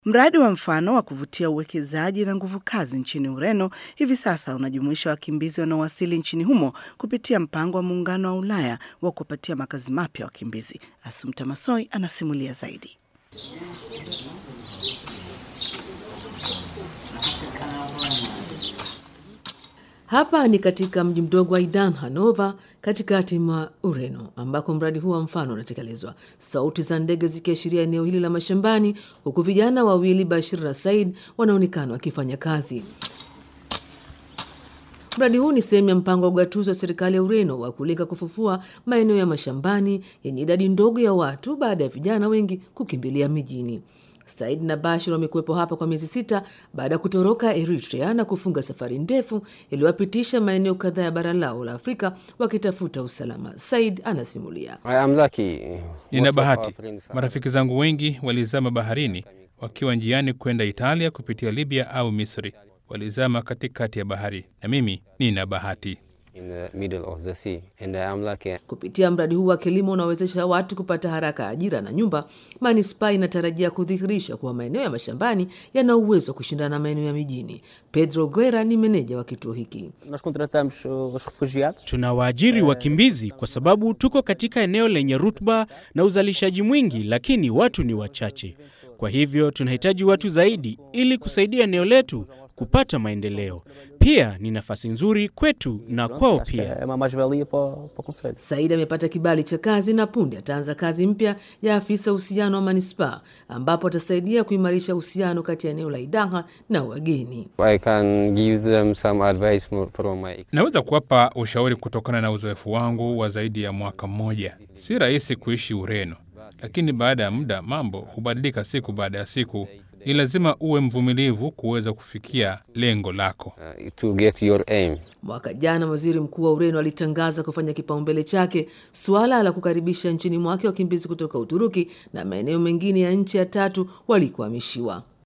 Mradi wa mfano wa kuvutia uwekezaji na nguvu kazi nchini Ureno hivi sasa unajumuisha wakimbizi wanaowasili nchini humo kupitia mpango wa Muungano wa Ulaya wa kuwapatia makazi mapya wakimbizi. Asumta Masoi anasimulia zaidi. Hapa ni katika mji mdogo wa Idan, Hanova, katikati mwa Ureno, ambako mradi huu wa mfano unatekelezwa, sauti za ndege zikiashiria eneo hili la mashambani, huku vijana wawili Bashir na Said wanaonekana wakifanya kazi. Mradi huu ni sehemu ya mpango wa ugatuzi wa serikali ya Ureno wa kulenga kufufua maeneo ya mashambani yenye idadi ndogo ya watu baada ya vijana wengi kukimbilia mijini. Said na Bashir wamekuwepo hapa kwa miezi sita baada ya kutoroka Eritrea na kufunga safari ndefu iliyowapitisha maeneo kadhaa ya bara lao la Afrika wakitafuta usalama. Said anasimulia. Nina bahati, marafiki zangu wengi walizama baharini wakiwa njiani kwenda Italia kupitia Libya au Misri. Walizama katikati ya bahari, na mimi nina bahati. Kupitia mradi huu wa kilimo unaowezesha watu kupata haraka ajira na nyumba, manispaa inatarajia kudhihirisha kuwa maeneo ya mashambani yana uwezo wa kushindana na maeneo ya mijini. Pedro Guerra ni meneja wa kituo hiki. Tunawaajiri wakimbizi kwa sababu tuko katika eneo lenye rutuba na uzalishaji mwingi, lakini watu ni wachache. Kwa hivyo tunahitaji watu zaidi ili kusaidia eneo letu kupata maendeleo. Pia ni nafasi nzuri kwetu na kwao pia. Said amepata kibali cha kazi na punde ataanza kazi mpya ya afisa uhusiano wa manispaa, ambapo atasaidia kuimarisha uhusiano kati ya eneo la Idaha na wageni. Naweza kuwapa ushauri kutokana na uzoefu wangu wa zaidi ya mwaka mmoja. Si rahisi kuishi Ureno, lakini baada ya muda mambo hubadilika siku baada ya siku. Ni lazima uwe mvumilivu kuweza kufikia lengo lako. Mwaka jana waziri mkuu wa Ureno alitangaza kufanya kipaumbele chake suala la kukaribisha nchini mwake wakimbizi kutoka Uturuki na maeneo mengine ya nchi ya tatu walikohamishiwa.